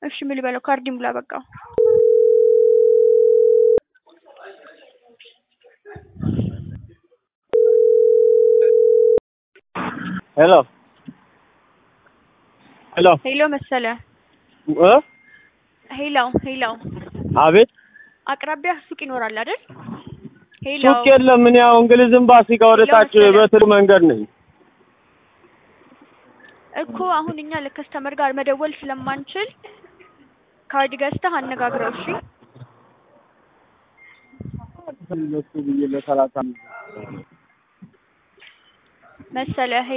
እሺ ምን ልበለው? ካርድ ይሙላ በቃ። ሄሎ ሄሎ ሄሎ መሰለ እ ሄሎ ሄሎ አቤት አቅራቢያ ሱቅ ይኖራል አይደል? ሄሎ ሱቅ የለም። ምን ያው እንግሊዝ ኤምባሲ ጋር ወደ ታች ሄሎ መሰለ። በትር መንገድ ነኝ። እኮ አሁን እኛ ለከስተመር ጋር መደወል ስለማንችል ካርድ ገዝተህ አነጋግረው። እሺ እነሱ ብዬ ለሰላሳ መሰለ